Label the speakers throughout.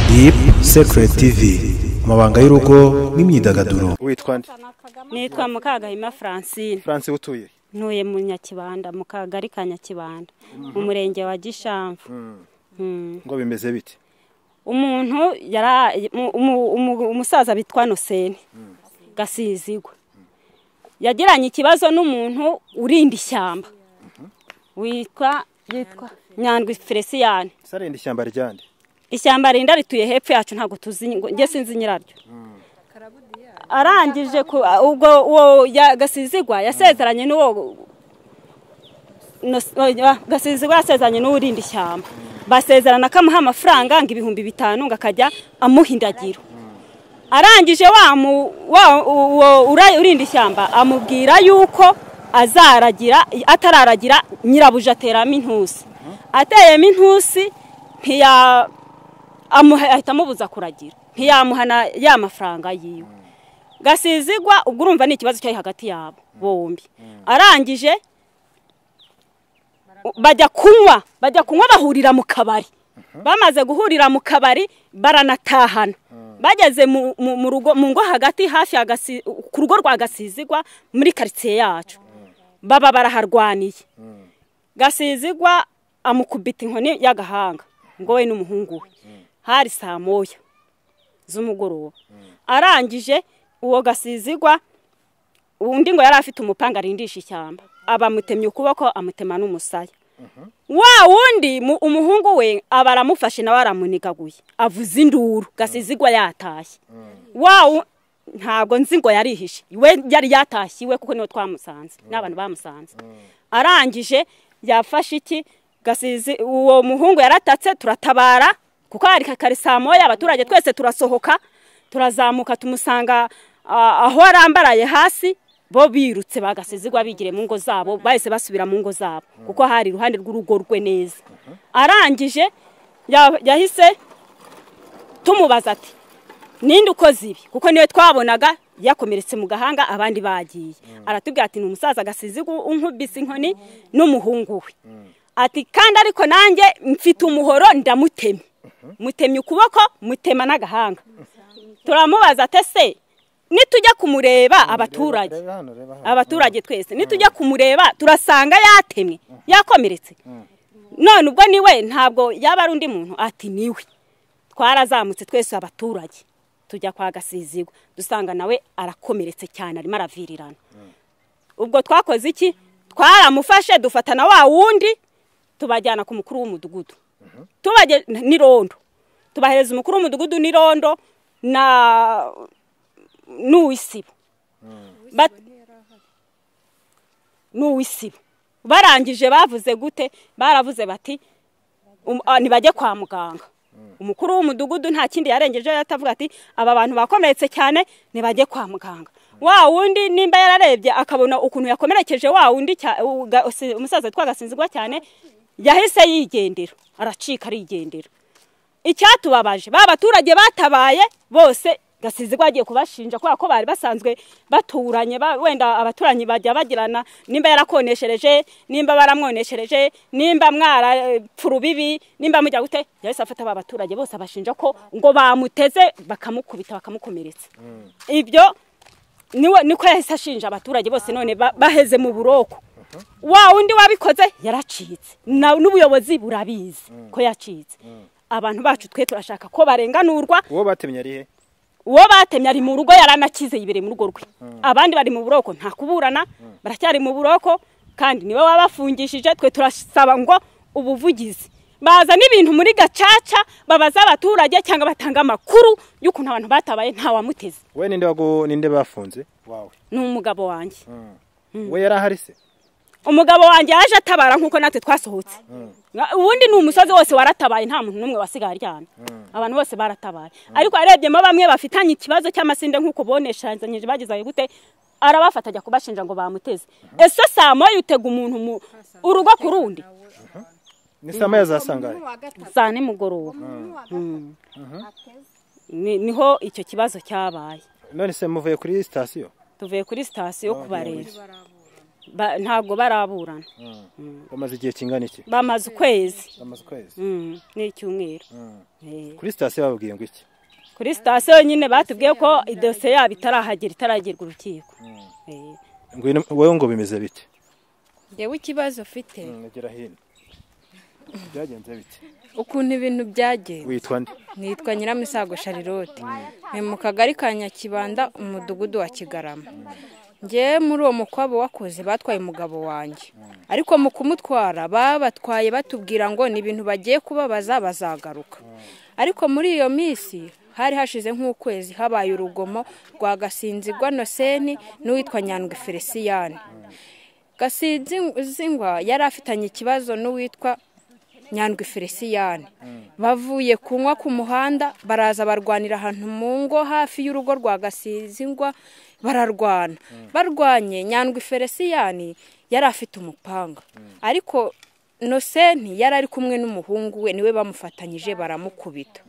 Speaker 1: Deep Secret TV amabanga y'urugo n'imyidagaduro
Speaker 2: witwa nde
Speaker 3: nitwa mukagahima francine
Speaker 2: france utuye
Speaker 3: ntuye mu nyakibanda mu kagari ka nyakibanda mu murenge wa gishamvu Mm.
Speaker 2: ngo bimeze bite
Speaker 3: umuntu yara- mu- umu- umu- umusaza bitwa noseni gasizigwa yagiranye ikibazo n'umuntu urinda ishyamba witwa yitwa nyandwi feliciyane
Speaker 2: sarenda ishyamba ryande
Speaker 3: ishyamba rinda rituye hepfo yacu ntabwo tuzi ngo- njye sinzi nyiraryo arangije ku ubwo uwo ya- gasizigwa yasezeranye n'uwo Nos- oya, gasizigwa yasezeranye n'uwurinda ishyamba basezerana ko amuha amafaranga ngo ibihumbi bitanu ngo akajya amuha indagiro arangije wa mu- wa- uwo ura- urinda ishyamba amubwira yuko azaragira atararagira nyirabuja ateramo intusi ateyemo intusi ntiya amuha ahita amubuza kuragira ntiyamuhana ya mafaranga yiwe gasizigwa ubwo urumva ni ikibazo cyari hagati yabo bombi arangije bajya kunywa bajya kunywa bahurira mu kabari bamaze guhurira mu kabari baranatahana bageze mu- mu mu rugo- mu ngo hagati hafi ya Gasi- ku rugo rwa gasizigwa muri karitsiye yacu baba baraharwaniye gasizigwa amukubita inkoni y'agahanga ngo we n'umuhungu we hari saa moya z'umugoroba arangije uwo gasizigwa undi ngo yari afite umupanga arindisha ishyamba abamutemye ukuboko amutema n'umusaya wa wundi mu- umuhungu we aba aramufashe nawe aramunigaguye avuza induru gasizigwa yatashye wa wu- ntabwo nzi ngo yarihishe we yari yatashye iwe kuko niwe twamusanze n'abantu bamusanze arangije yafashe iki gasizi uwo muhungu yaratatse turatabara kuko hari kakari saa moya abaturage twese turasohoka turazamuka tumusanga ah, aho arambaraye hasi bo birutse bagasizigwa bigire mu ngo zabo bahise basubira mu ngo zabo kuko hari iruhande rw'urugo rwe neza arangije ya- yahise tumubaza ati ninde ukoze ibi kuko niwe twabonaga yakomeretse mu gahanga abandi bagiye aratubwira ati ni umusaza agasiziga unkubise inkoni n'umuhungu we ati kandi ariko nanjye mfite umuhoro ndamutemye mutemye ukuboko mutema n'agahanga turamubaza ati ese nitujya kumureba abaturage
Speaker 2: reba hano reba hano
Speaker 3: abaturage twese nitujya kumureba turasanga yatemwe yakomeretse none ubwo niwe ntabwo yaba ari undi muntu ati niwe twarazamutse twese abaturage tujya kwa gasizigwa dusanga nawe arakomeretse cyane arimo aravirirana ubwo twakoze iki twaramufashe dufatana wa wundi tubajyana ku mukuru w'umudugudu tubage n'irondo tubahereza umukuru w'umudugudu n'irondo na n'uw'isibo Bat- n'uw'isibo barangije bavuze gute baravuze bati um- ah, nibajye kwa muganga umukuru w'umudugudu nta kindi yarengejeho yatavuga ati aba bantu bakomeretse cyane nibajye kwa muganga wa wundi nimba yararebye akabona ukuntu yakomerekeje wa wundi cya- u- ga- usi- umusaza witwa gasinzigwa cyane yahise yigendera aracika arigendera icyatubabaje ba baturage batabaye bose gasizigwa agiye kubashinja kubera ko bari basanzwe baturanye ba- wenda abaturanyi bajya bagirana nimba yarakoneshereje nimba baramwoneshereje nimba mwarapfa urubibi nimba mujya gute yahise afata ba baturage bose abashinja ko ngo bamuteze bakamukubita bakamukomeretsa ibyo niwe niko yahise ashinja abaturage bose none ba- baheze mu buroko wa undi wabikoze yaracitse na- n'ubuyobozi burabizi ko yacitse abantu bacu twe turashaka ko barenganurwa
Speaker 2: uwo batemye ari he
Speaker 3: uwo batemye ari mu rugo yaranakize yibere mu rugo rwe abandi bari mu buroko nta kuburana baracyari mu buroko kandi niwe wabafungishije twe turasaba ngo ubuvugizi baza n'ibintu muri gacaca babaza abaturage cyangwa batanga amakuru y'ukuntu abantu batabaye ntawamuteze
Speaker 2: we ninde wagu ninde bafunze wawe
Speaker 3: ni umugabo wanjye
Speaker 2: we yari ahari se
Speaker 3: umugabo wanjye yaje atabara nk'uko natwe twasohotse ubundi ni umusozi wose waratabaye nta muntu n'umwe wasigaye aryamye abantu bose baratabaye ariko yarebyemo bamwe bafitanye ikibazo cy'amasinde nk'uko bonesheranyije bagize ayo gute arabafata ajya kubashinja ngo bamuteze ese saa moya utega umuntu mu urugo ku rundi
Speaker 2: ni saa moya za sangahe
Speaker 3: saa nimugoroba Mm. Ni- niho icyo kibazo cyabaye
Speaker 2: none se muvuye kuri sitasiyo
Speaker 3: tuvuye kuri sitasiyo kubareba Ba- ntabwo baraburana
Speaker 2: bamaze igihe kingana iki
Speaker 3: bamaze ukwezi
Speaker 2: bamaze ukwezi
Speaker 3: Mm, n'icyumweru
Speaker 2: Mm.
Speaker 3: Eh,
Speaker 2: kuri sitasiyo bababwiye ngo iki
Speaker 3: kuri sitasiyo nyine batubwiye ko idosiye yabo itarahagera itaragirwa urukiko Eh,
Speaker 2: ngwino wowe ngo bimeze bite
Speaker 4: yewe ikibazo ufite
Speaker 2: nagera hino byagenze bite
Speaker 4: ukuntu ibintu byagenze
Speaker 2: witwa nde
Speaker 4: nitwa nyiramisago sharirote ni mu kagari ka nyakibanda umudugudu wa kigarama ngewe muri uwo mukwabo wakoze batwaye umugabo wanjye ariko mu kumutwara babatwaye batubwira ngo ni ibintu bagiye kubabaza bazagaruka ariko muri iyo minsi hari hashize nk'ukwezi habaye urugomo rwa gasinzigwa noseni n'uwitwa nyandwi feliciyani gasinzingwa yari afitanye ikibazo n'uwitwa nyandwi feliciyani bavuye kunywa ku muhanda baraza barwanira ahantu mu ngo hafi y'urugo rwa gasizingwa bararwana barwanye nyandwi feliciyani yari afite umupanga ariko nosenti yari ari kumwe n'umuhungu we niwe bamufatanyije baramukubita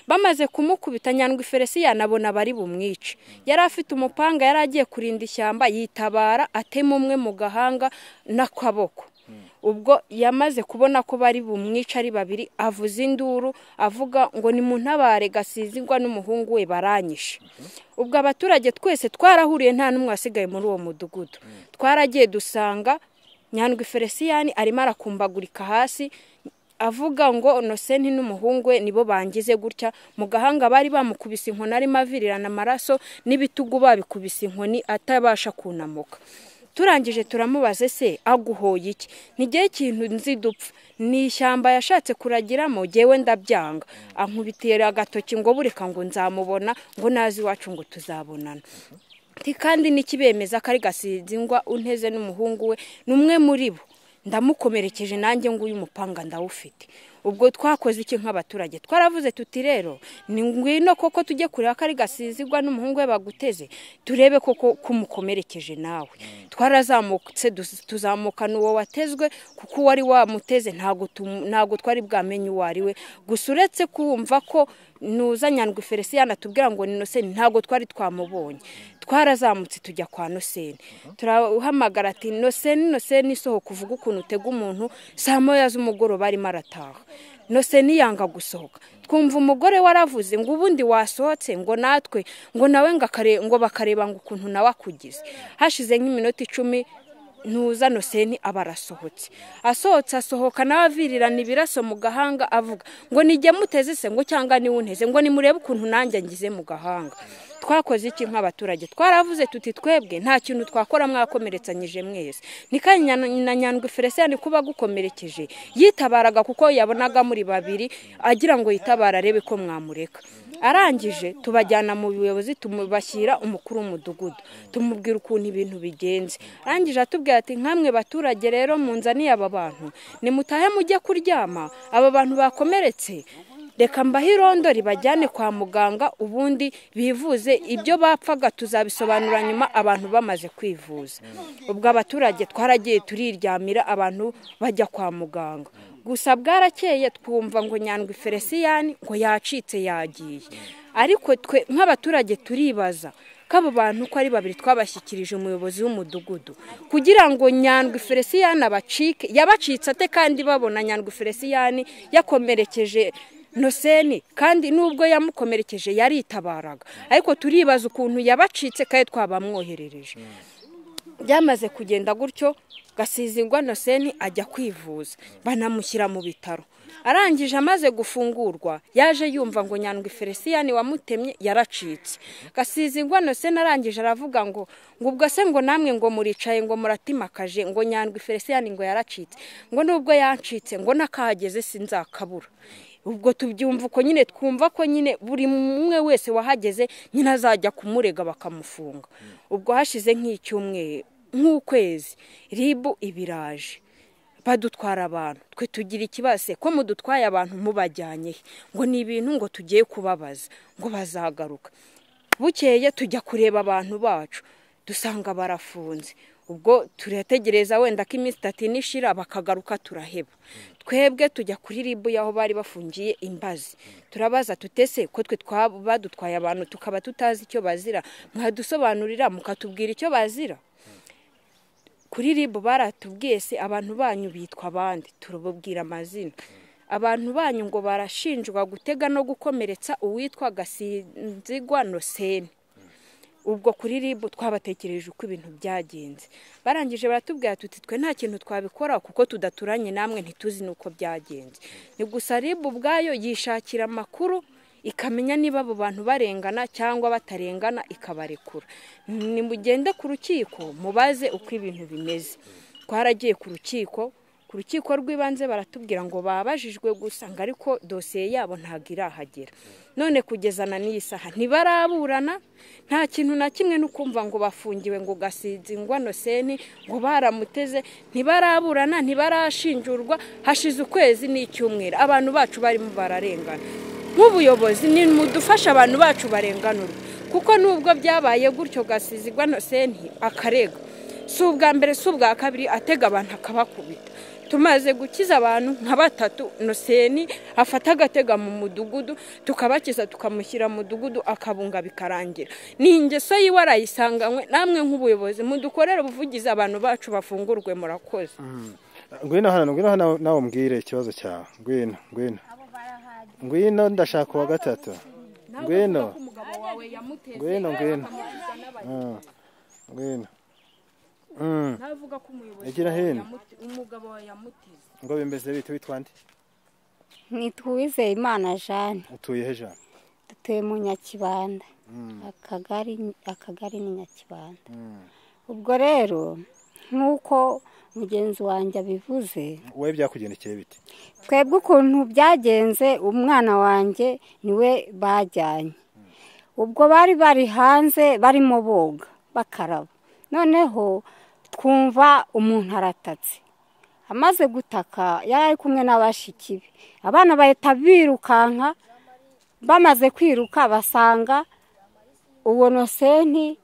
Speaker 4: bamaze kumukubita nyandwi feliciyani abona bari bumwice yari afite umupanga yari agiye kurinda ishyamba yitabara atema umwe mu gahanga n'akaboko ubwo yamaze kubona ko bari bumwica ari babiri avuza induru avuga ngo nimuntabare gasizingwa n'umuhungu we baranyishe ubwo abaturage twese twarahuriye nta n'umwe wasigaye muri uwo mudugudu twaragiye dusanga nyandwi feliciyani arimo arakumbagurika hasi avuga ngo nosenti n'umuhungu we nibo bangize gutya mu gahanga bari bamukubise inkoni arimo avirirana amaraso n'ibitugu babikubise inkoni atabasha kunamuka turangije turamubaze se aguhoye iki ntigihe ikintu nzi dupfa ni ishyamba yashatse kuragiramo ngewe ndabyanga ankubitira agatoki ngo bureka ngo nzamubona ngo naze iwacu ngo tuzabonana Ati, kandi n'ikibemeza ko ari gasinzingwa unteze n'umuhungu we ni umwe muri bo ndamukomerekeje nanjye nguyu umupanga ndawufite ubwo twakoze iki nk'abaturage twaravuze tuti rero ni ngwino koko tujye kureba ko ari gasizigwa n'umuhungu we baguteze turebe koko kumukomerekeje nawe twarazamutse duz- tuzamukana uwo watezwe kuko uwari wamuteze ntago tumu- ntago twari bwamenye uwo ari we gusa uretse kumva ko nuza nyandwi feliciyani atubwira ngo ni noseni ntabwo twari twamubonye twarazamutse tujya kwa noseni turahamagara ati noseni noseni isohoka uvuga ukuntu utega umuntu saa moya z'umugoroba arimo arataha noseni yanga gusohoka twumva umugore waravuze ngo ubundi wasohotse ngo natwe ngo nawe ngo akare- ngo bakareba ngo ukuntu nawe akugize hashize nk'iminota icumi ntuza noseni aba arasohotse asohotse asohoka nawe avirirana ibiraso mu gahanga avuga ngo nijye muteze se ngo cyangwa niwe unteze ngo nimurebe ukuntu nanjye ngize mu gahanga twakoze iki nk'abaturage twaravuze tuti twebwe nta kintu twakora mwakomeretsanyije mwese ni kandi Nya- na nyandwi feliciyani kuba gukomerekeje yitabaraga kuko yabonaga muri babiri agira ngo yitabare arebe ko mwamureka arangije tubajyana mu buyobozi tumubashyira umukuru w'umudugudu tumubwira ukuntu ibintu bigenze arangije atubwira ati nkamwe baturage rero munzaniye aba bantu nimutahe mujye kuryama aba bantu bakomeretse reka mbahe irondo ribajyane kwa muganga ubundi bivuze ibyo bapfaga tuzabisobanura nyuma abantu bamaze kwivuza ubwo abaturage twaragiye turiryamira abantu bajya kwa muganga gusa bwarakeye twumva ngo nyandwi feliciyani ngo yacitse yagiye ariko twe nk'abaturage turibaza ko abo bantu uko ari babiri twabashyikirije umuyobozi w'umudugudu kugira ngo nyandwi feliciyani abacike yabacitse ate kandi babona nyandwi feliciyani yakomerekeje noseni kandi nubwo yamukomerekeje yaritabaraga ariko turibaza ukuntu yabacitse kandi twabamwoherereje byamaze kugenda gutyo gasizingwa noseni ajya kwivuza banamushyira mu bitaro arangije amaze gufungurwa yaje yumva ngo nyandwi feliciyani wamutemye yaracitse gasizingwa noseni arangije aravuga ngo ngo ubwo se ngo namwe ngo muricaye ngo muratimakaje ngo nyandwi feliciyani ngo yaracitse ngo nubwo yancitse ngo n'akahageze sinzakabura ubwo tubyumva uko nyine twumva ko nyine buri umwe wese wahageze nyine azajya kumurega bakamufunga ubwo hashize nk'icyumweru nk'ukwezi ribu ibiraje badutwara abantu twe tugira ikibazo ko mudutwaye abantu mubajyanye he? ngo ni ibintu ngo tugiye kubabaza ngo bazagaruka bukeye tujya kureba abantu bacu dusanga barafunze ubwo turategereza wenda ko iminsi itatu ine ishira bakagaruka turaheba twebwe tujya kuri ribu y'aho bari bafungiye imbazi turabaza tutese ko twe twaba badutwaye abantu tukaba tutazi icyo bazira mwadusobanurira mukatubwira icyo bazira kuri ribu baratubwiye se abantu banyu bitwa abandi turababwira amazina abantu banyu ngo barashinjwa gutega no gukomeretsa uwitwa gasinzigwa noseni ubwo kuri ribu twabatekereje uko ibintu byagenze barangije baratubwira tuti twe nta kintu twabikoraho kuko tudaturanye namwe ntituzi n'uko byagenze ni gusa ribu ubwayo yishakira amakuru ikamenya niba abo bantu barengana cyangwa batarengana ikabarekura nimugende ku rukiko mubaze uko ibintu bimeze twaragiye ku rukiko ku rukiko rw'ibanze baratubwira ngo babajijwe gusa ngo ariko dosiye yabo ntabwo irahagera none kugeza na n'iyi saha ntibaraburana nta kintu na kimwe no kumva ngo bafungiwe ngo gasinzi ngo seni ngo baramuteze ntibaraburana ntibarashinjurwa hashize ukwezi n'icyumweru abantu bacu barimo bararengana nk'ubuyobozi ni mudufashe abantu bacu barenganurwa kuko nubwo byabaye gutyo gasizi seni akarega si ubwa mbere si ubwa kabiri atega abantu akabakubita tumaze gukiza abantu nka batatu noseni afata agatega mu mudugudu tukabakiza tukamushyira mu mudugudu akabunga bikarangira ni ingeso yiwe arayisanganywe namwe nk'ubuyobozi mudukorere ubuvugizi abantu bacu bafungurwe murakoze
Speaker 2: ngwino hano ngwino hano nawe umbwire ikibazo cyawe ngwino ngwino ngwino ndashaka uwa gatatu ngwino ngwino ngwino Mm. ngwino Mm.
Speaker 4: navuga ko umuyobozi
Speaker 2: Egera
Speaker 4: wawe
Speaker 2: hino.
Speaker 4: yamuti- umugabo wawe yamutize
Speaker 2: ngo bimeze bite witwa nde
Speaker 5: nitwize imana jane
Speaker 2: utuye he jean
Speaker 5: dutuye mu nyakibanda akagari akagari ni nyakibanda ubwo rero nk'uko mugenzi wanjye abivuze
Speaker 2: wowe byakugendekeye bite
Speaker 5: twebwe ukuntu byagenze umwana wanjye niwe bajyanye ubwo bari bari hanze barimo boga bakaraba noneho twumva umuntu aratatse amaze gutaka yari ari kumwe n'abashiki be abana bahita birukanka bamaze kwiruka basanga uwo nosenti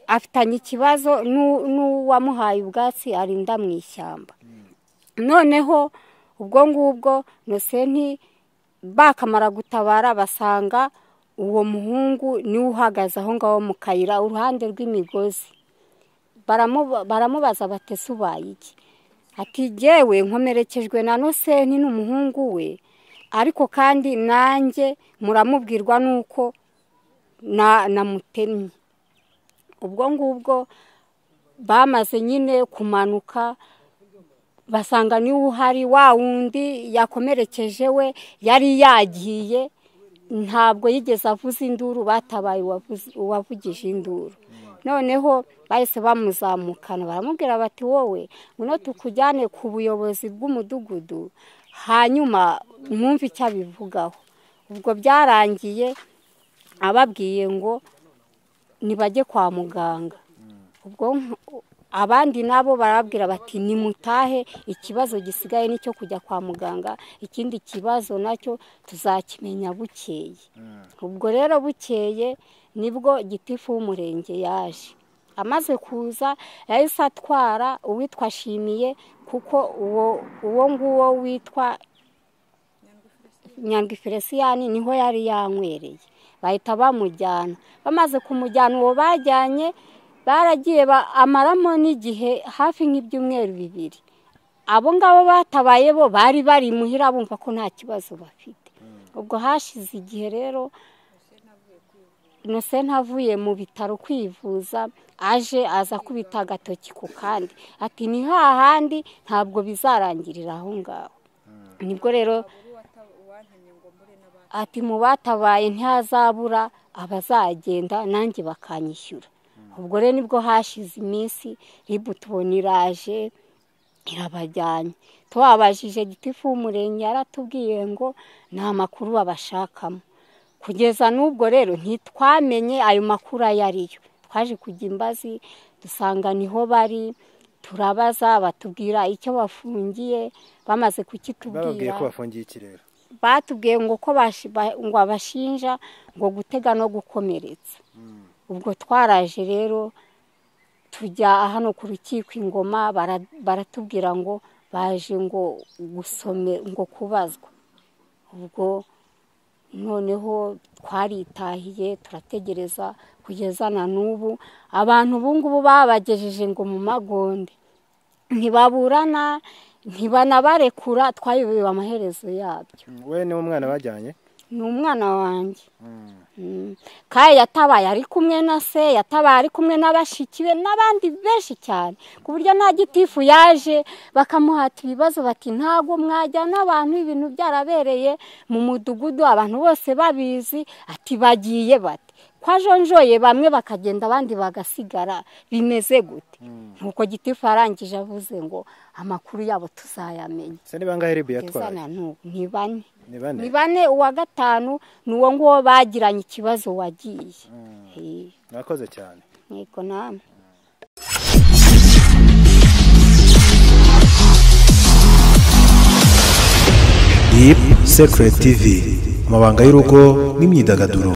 Speaker 5: afitanye ikibazo n'u- n'uwamuhaye ubwatsi arinda mu ishyamba noneho ubwo ngubwo nosenti bakamara gutabara basanga uwo muhungu niwe uhagaze aho ngaho mu kayira uruhande rw'imigozi Baramu- baramubaza batese ubaye iki ati jyewe nkomerekejwe na nosenti n'umuhungu we ariko kandi nanjye muramubwirwa n'uko na- namutemye ubwo ngubwo bamaze nyine kumanuka basanga niwe uhari wa wundi yakomerekeje we yari yagiye ntabwo yigeze avuza induru batabaye uwavuze- uwavugije induru noneho bahise bamuzamukana baramubwira bati wowe ngwino tukujyane ku buyobozi bw'umudugudu hanyuma mwumve icyo abivugaho ubwo byarangiye ababwiye ngo nibajye kwa muganga ubwo nk- abandi nabo barabwira bati nimutahe ikibazo gisigaye ni cyo kujya kwa muganga ikindi kibazo nacyo tuzakimenya bukeye ubwo rero bukeye nibwo gitifu w'umurenge yaje amaze kuza yahise atwara uwitwa shimiye kuko uwo uwo nguwo witwa nyandwi feresiyani niho yari yanywereye bahita bamujyana bamaze kumujyana uwo bajyanye baragiye ba- amaramo n'igihe hafi nk'ibyumweru bibiri abo ngabo batabaye bo bari bari imuhira bumva ko nta kibazo bafite ubwo hashize igihe rero nose ntavuye mu bitaro kwivuza aje aza kubita agatoki ku kandi ati ni hahandi ntabwo bizarangirira aho ngaho nibwo rero ati mu batabaye ntihazabura abazagenda nanjye bakanyishyura ubwo rero nibwo hashize iminsi ribu tubona iraje irabajyanye tubabajije gitifu w'umurenge yaratubwiye ngo nta makuru babashakamo kugeza n'ubwo rero ntitwamenye ayo makuru ayo ari yo twaje kujya imbazi dusanga niho bari turabaza batubwira icyo bafungiye bamaze
Speaker 2: bababwiye
Speaker 5: kukitubwira
Speaker 2: ko bafungiye iki rero
Speaker 5: batubwiye ngo ko bashi- ba- ngo abashinja ngo gutega no gukomeretsa ubwo twaraje rero tujya hano ku rukiko ingoma bara- baratubwira ngo baje ngo gusome ngo kubazwa ubwo noneho twaritahiye turategereza kugeza na n'ubu abantu ubu ngubu babagejeje ngo mu magonde ntibaburana ntibanabarekura twayobewe amaherezo yabyo
Speaker 2: we niwe mwana bajyanye
Speaker 5: ni umwana wanjye Mm. kandi yatabaye ari kumwe na se yatabaye ari kumwe na bashiki be n'abandi benshi cyane ku buryo nta gitifu yaje bakamuhata ibibazo bati ntabwo mwajyana abantu ibintu byarabereye mu mudugudu abantu bose babizi ati bagiye bati kwa jonjoye bamwe bakagenda abandi bagasigara bimeze gute nk'uko gitifu yarangije avuze ngo amakuru yabo tuzayamenya
Speaker 2: se ni bangahe ribu
Speaker 5: kugeza
Speaker 2: yatwaye
Speaker 5: na n'ubu ni bane
Speaker 2: ni bane
Speaker 5: ni bane uwa gatanu ni uwo nguwo bagiranye ikibazo wagiye Eh,
Speaker 2: mwakoze cyane
Speaker 5: yego namwe
Speaker 1: Deep Secret TV amabanga y'urugo n'imyidagaduro